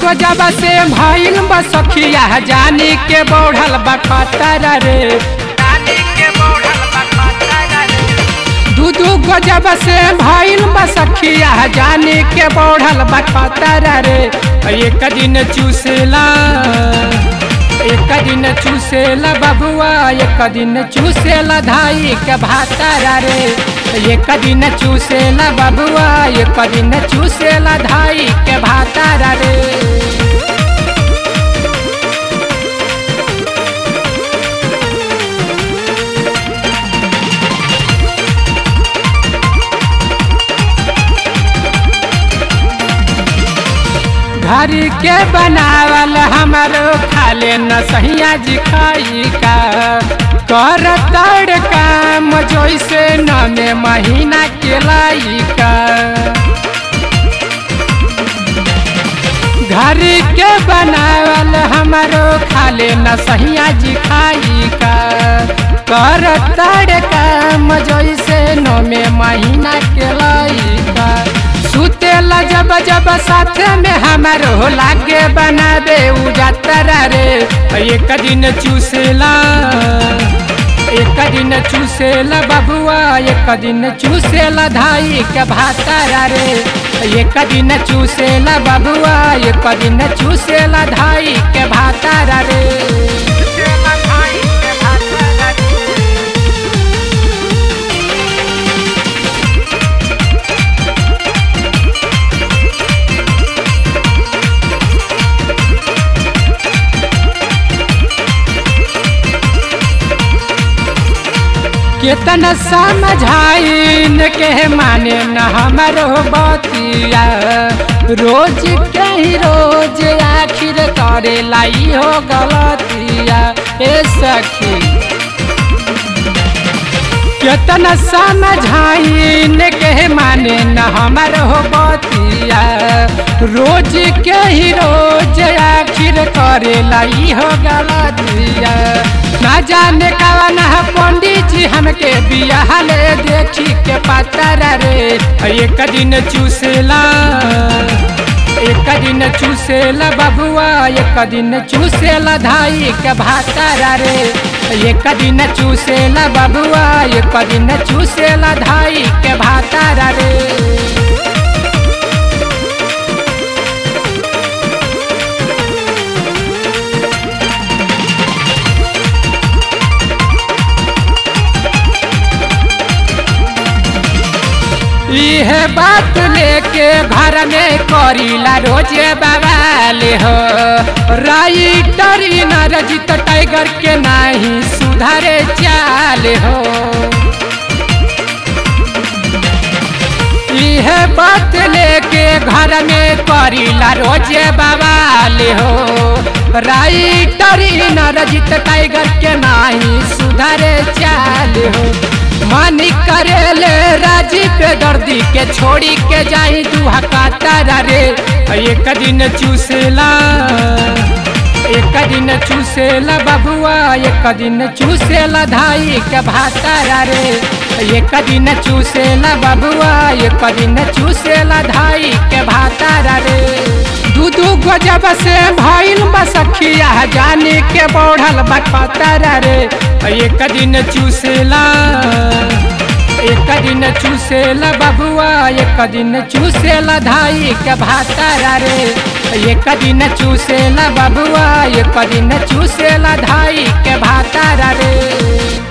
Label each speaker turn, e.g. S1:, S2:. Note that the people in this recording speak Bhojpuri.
S1: गजब से भइल बा सखिया जानी के बढ़ल बा खतरा रे दू दू गजब से भइल बा सखिया जानी के बढ़ल बा खतरा रे एक दिन चूसेला एक दिन चूसेला बबुआ एक दिन चूसेला धाई के भातारा रे एक दिन चूसेला बबुआ एक दिन चूसेला धाई के भातारा रे घर के बनावल हमारो खाले न सहिया जी खाई का कर तड़ काम जैसे न में महीना के लाई का घर के बनावल हमारो खाले न सहिया जी खाई का कर तड़ काम जैसे न में महीना के लाई का सुतेला जब जब साथ में हमारो लागे बनाबे उजातरा रे एक दिन चूसेला एक दिन चूसेला बबुआ एक दिन चूसेला धाई के भातारा रे एक दिन चूसेला बबुआ एक दिन चूसेला धाई के भातारा रे केतना समझाइन के माने न हमारो बतिया रोज के ही रोज आखिर करे लाई हो गलतिया ए सखी केतना समझाइन के माने न हमारो बतिया रोज के ही रोज आखिर करे लाई हो गलतिया ना जाने कवन पंडित जी हमके बियाहले देखी के पतरा रे एक दिन चूसेला एक दिन चूसेला बबुआ एक दिन चूसेला धाई के भातारा रे एक दिन चूसेला बबुआ एक दिन चूसेला धाई के भातारा रे इह बात लेके घर में करीला रोजे बवाले हो राइटर नरजित टाइगर के नहीं सुधारे चाल हो इह बात लेके घर में करीला रोजे बवाले हो राइटर नरजित टाइगर के नहीं सुधारे चाल हो मन करेले राजी पे दर्दी के छोड़ी के जाई दुहा कातारा रे एक दिन चूसेला एक दिन चूसेला बबुआ एक दिन चूसेला धाई के भातारा रे एक दिन चूसेला बबुआ एक दिन चूसेला धाई के भातारा रे दू दू गजब से भइल बा सखिया जाने के बढ़ल बा खतरा रे एक दिन चूसेला एक दिन चूसेला बबुआ एक दिन चूसेला धाई के भातारा रे एक दिन चूसेला बबुआ एक दिन चूसेला धाई के भातारा रे